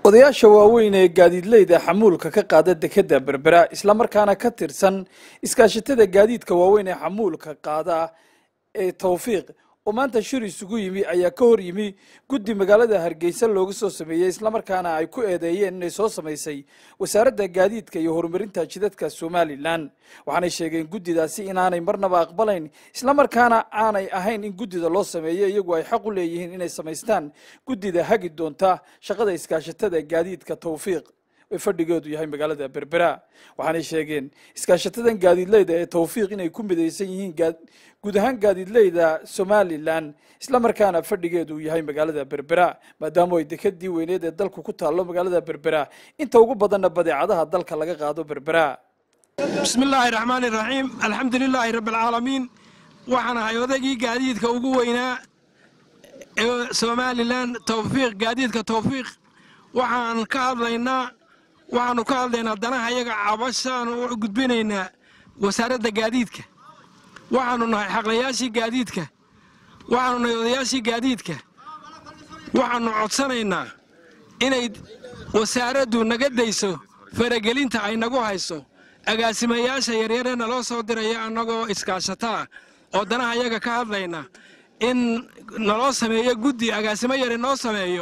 odayaasha waaweyn ee gaadiidleyda xamuulka ka qaada dekeda berbera islamarkaana ka tirsan iskaashatada gaadiidka waaweyn ee xamuulka qaada ee tawfiiq oo maanta shir isugu yimi ayaa ka hor yimi guddi magaalada hargeysa looga soo sameeyey islamarkaana ay ku eedeeyeen inay soo samaysay wasaaradda gaadiidka iyo horumarinta jidadka somalilan waxaanay sheegeen guddidaasi inaanay marnaba aqbalayn islamarkaana aanay ahayn in guddida loo sameeyo iyagu ay xaq u leeyihiin inay samaystaan guddida hagi doonta shaqada iskaashatada gaadiidka tawfiiq ee fadhigeedu yahay magaalada berbera waxaanay sheegeen iskaashatadan gaadiidleyda ee tawfiiq inay ku midaysan yihiin guud ahaan gaadiidleyda somalilan islamarkaana fadhigeedu yahay magaalada berbera maadaama ay dekadii weyneed ee dalku ku taallo magaalada berbera inta ugu badanna badeecadaha dalka laga qaado berbera bismi illaahi raxmaan iraxiim alxamdu lilaahi rabbialcaalamiin waxaan ahay odaygii gaadiidka ugu weynaa ee somalilan tawfiiq gaadiidka tawfiiq waxaan ka hadlaynaa waxaannu ka hadlaynaa danaha yaga cabashaanu u gudbinaynaa wasaaradda gaadiidka waxaannu nahay xaqlayaashii gaadiidka waxaannu nahay odayaashii gaadiidka waxaannu codsanaynaa inay wasaaraddu naga dayso faragelinta ay nagu hayso agaasimayaasha yaryaree naloo soo diraya annagoo iskaashataa oo danaha yaga ka hadlayna in naloo sameeyo guddi agaasimo yare noo sameeyo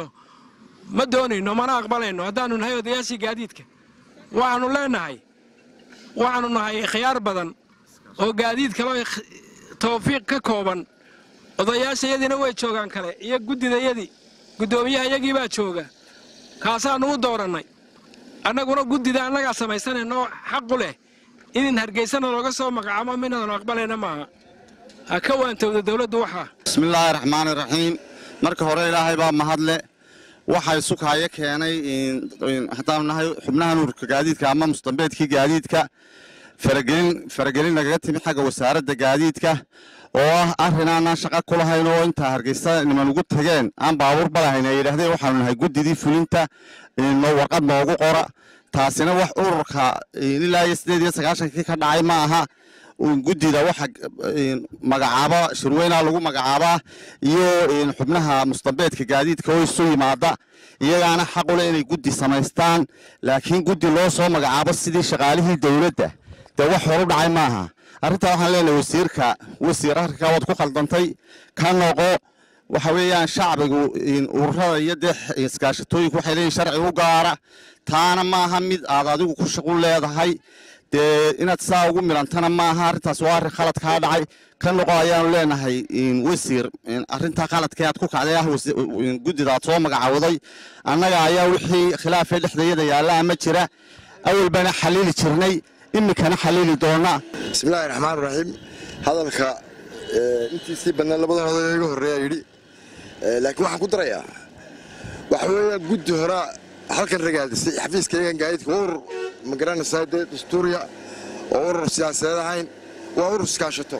ma doonayno mana aqbalayno haddaannu nahay odayaashii gaadiidka waxaannu leennahay waxaannu nahay khiyaar badan oo gaadiid kaloo tawfiiq ka kooban odayaashayadiina way joogaan kale iyo guddidayadii guddoomiyahaiyagii baa jooga kaasaannu u doorannay annaguna guddida annagaa samaysanayno xaqu leh in hargeysana looga soo magacaamo minaanu aqbalayna maaha ha ka waantowda dowladdu waxaa bismillaahi raxmaani raxiim marka hore ilaahay baa mahadle waxay sukaayo keenay haddaanu nahay xubnaha nuurka gaadiidka ama mustambeedkii gaadiidka faragelin faragelin nagaga timi xagga wasaaradda gaadiidka oo ah arrin aanaan shaqa ku lahayn oo intaa hargeysa niman ugu tageen aan baabuurba lahayn ay yidhahdeen waxaanu nahay guddidii fulinta warqad noogu qora taasina wax ururka ilaa iyo siddeed iyo sagaashankii ka dhacay ma aha guddida waxa magacaaba shirweynaa lagu magacaabaa iyo xubnaha mustambeedka gaadiidka oo isu yimaada iyagaana xaqule inay guddi samaystaan laakiin guddi loo soo magacaabo sidii shaqaalihii dowladda dee wax horu dhacay maaha arrintaa waxaan leenahay wasiirka wasiir arrinkaa waad ku khaldantay ka noqo waxa weeyaan shacbigu ururada iyo dee iskaashatooyinku waxay leeyihin sharci u gaara taana maaha mid aad adigu ku shaqu leedahay dee inaad saa ugu milantana maaha arrintaas waa arrin khalad kaa dhacay ka noqo ayaanu leenahay wasiir arrintaa khaladkee aad ku kacday ah guddidaad soo magacawday annaga ayaa wixii khilaafee dhexdayada yaalla ama jira awalbana xaliili jirnay iminkana xaliili doona bismillaahi raxmaan raxiim hadalka intiisii bannaan labadan oday iga horreeyaa yidhi laakiin waxaan ku darayaa waxa weeyaan guddi horaa halkan ragaadisay xafiiskaygan gaadiidka waa urur ma garanaysaa dee dastuuriya oo urur siyaasadeed ahayn waa urur iskaashato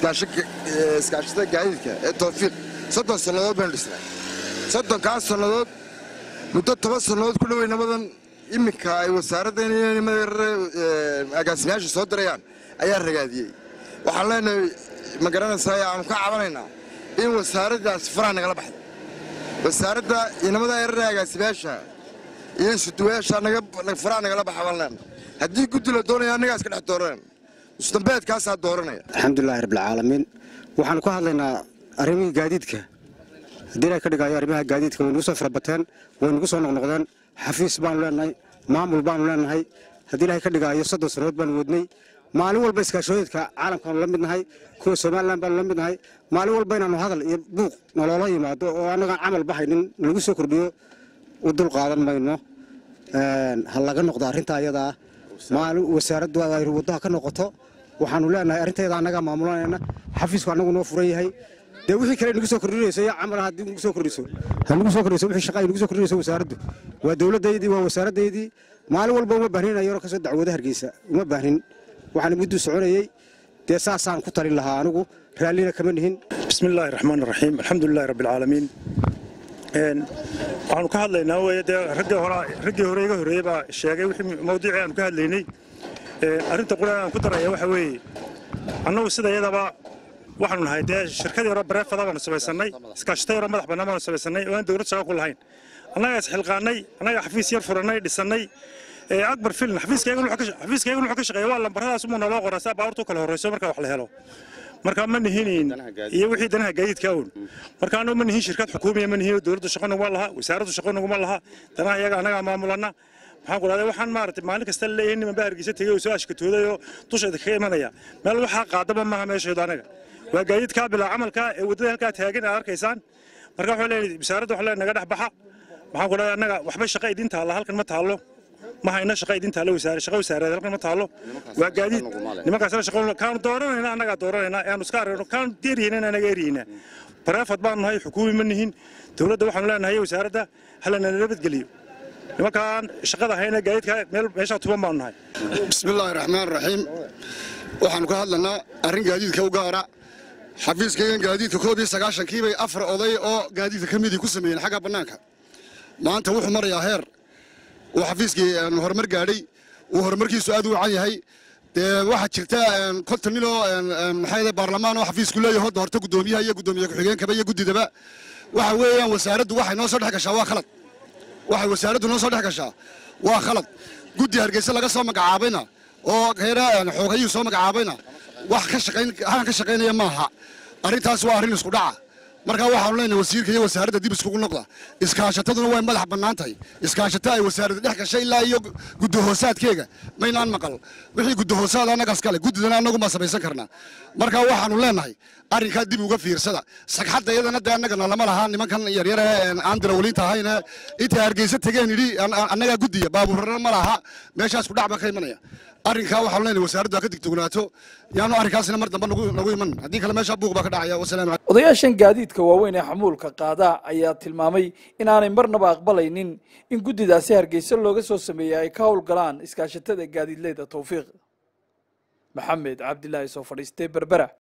iskaashatada gaadiidka ee tawfiiq soddon sannadood baynu dhisnay soddonkaas sannadood muddo toban sannadood ku dhowey nabadan iminka ay wasaaraddan agaasimayaasha soo dirayaan ayaa ragaadiyey waxaan leenahay ma garanaysaa aanu ka cabanaynaa in wasaaraddaas faraha nagala baxdo wasaaradda inamada erare agaasimayaasha iyo isuduwayaasha faraha nagala baxa baan leenahay haddii guddi la doonaya annagaa iska dhex dooranayna mustambeedkaasaa dooranaya alxamdulilahi rabbilcaalamiin waxaanu ka hadlaynaa arrimihii gaadiidka haddii ilahay ka dhigaayo arrimaha gaadiidka way nagu soo farabateen way nagu soo noqnoqdeen xafiis baanu leenahay maamul baanu leenahay haddii ilahay ka dhigaayo soddon sannadood baanu wadnay maalin walba iskaashooyinka caalamkaanu la mid nahay kuwa somalilan baanu la mid nahay maalin walba inaanu hadal iyo buuq naloola yimaado oo annagaan camal bahaynin lagu soo kordhiyo u dul qaadan mayno ha laga noqdo arrinta ayadaa maalin wasaaraddu ay waddaha ka noqoto waxaanu leenahay arrinteeda annagaa maamulanayna xafiisku annagu noo furan yahay dee wixii kale nagu soo kordhinayso iyo camal haddii nagu soo kordhiso ha nagu soo kordhiso wixii shaqa ay nagu soo kordhinayso wasaaraddu waa dowladdaydii waa wasaaraddaydii maalin walba uma baahnin ayaro kasoo dacwooda hargeysa uma baahnin waxaan mudduu soconayey dee saasaan ku talin lahaa anigu raallina kama nihin bismi illaahi raxmaan raxiim alxamdulilahi rabbialcaalamiin waxaanu ka hadlaynaa weye dee raggii hore iga horreeyey baa sheegay wixii mawduucii aanu ka hadlaynay arrinta qura aan ku daraya waxa weeye annagu sida iyadaba waxaanu nahay dee shirkadii hore bareefada baanu samaysannay iskaashatay hore madax bannaan baanu samaysannay oo aan dowlad shaqa ku lahayn annagaa isxilqaannay annagaa xafiis yar furannay dhisannay akbar filin xafiiskayaguna wuxuu ka shaqeeya waa lambaradaas umuu naloo qoraa saa baabuurtu kala horrayso marka wax la helo marka ma nihinin iyo wixii danaha gaadiidka awn marka annagu ma nihin shirkad xukuumiya ma nihin dowladdu shaqo naguma laha wasaaraddu shaqo naguma laha danaha iyaga annagaa maamulanna maxaan ku dhahday waxaan maaragtay maalin kasta leeyahay niman baa hargeysa tegey oo soo ashkatooday oo dusheeda kaga imanaya meel waxaa qaadaba maaha meesheedu anaga waa gaadiidkaa bilaa camalka ee waddada halkaa taagan aad arkaysaan marka waxaa leeyahay wasaaradda waxaa leeyahay naga dhex baxa maxaan ku dhahday annaga waxba shaqa idin taalla halkan ma taallo ma hayna shaqa idin taalla wasaare shaqa wasaareed halkan ma taallo waa gaadiid nimankaasna shaqo kaanu dooranayna annagaa dooranayna aanu iska aragno kaanu deeriyeyna anaga eriyeyna bareefad baanu nahay xukuumi ma nihin dowladda waxaanu leenahay wasaaradda halana nabadgeliyo nimankaan shaqada hayna gaadiidka meel meeshaa tuban baanu nahay bismillaahi raxmaan raxiim waxaanu ka hadlanaa arrin gaadiidka u gaara xafiiskaygan gaadiidka koob iyo sagaashankii bay afar oday oo gaadiidka ka midii ku sameeyeen xagga bannaanka maanta wuxuu marayaa heer uu xafiiskii horumar gaadhay uu horumarkiisu aad u wacan yahay dee waxaa jirta konton nin oo maxay baarlamaan oo xafiisku leeyahay hodda horta guddoomiyaha iyo guddoomiye ku-xigeenkaba iyo guddidaba waxa weeyaan wasaaraddu waxay noo soo dhex gashaa waa khalad waxay wasaaraddu noo soo dhex gashaa waa khalad guddi hargeysa laga soo magacaabayna oo heera xoogayuu soo magacaabayna wax ka shaqayn haan ka shaqaynaya maaha arrintaas waa arrin isku dhaca markaa waxaanu leenahay wasiirka iyo wasaaradda dib iskugu noqda iskaashataduna way madax bannaan tahay iskaashato ay wasaaradda dhex gashay ilaa iyo guddahoosaadkeega maynaan maqal wixii guddahoosaad annagaas kale guddidana annagu ma samaysan karnaa markaa waxaanu leenahay arrinkaa dib uga fiirsada sagxadda iyadana dee annagana lama laha nimankan yaryare aan dirawaliinta ahayne intay hargeysa tegeen yidhi annagaa guddiya baabuurana ma laha meeshaas kudhac baa ka imanaya arrinkaa waxaanu leenahay wasaaraddu ha ka digtognaato yaanu arrinkaasina mar dambe nagu iman haddii kale meeshaa buuq baa ka dhacaya wasalaamu calaykum odayaashan gaadiidka waaweyn ee xamuulka qaada ayaa tilmaamay inaanay marnaba aqbalaynin in guddidaasi hargeysa looga soo sameeyey ay ka howlgalaan iskaashatada gaadiidleyda towfiiq maxamed cabdilaahi soo fadhiistay berbera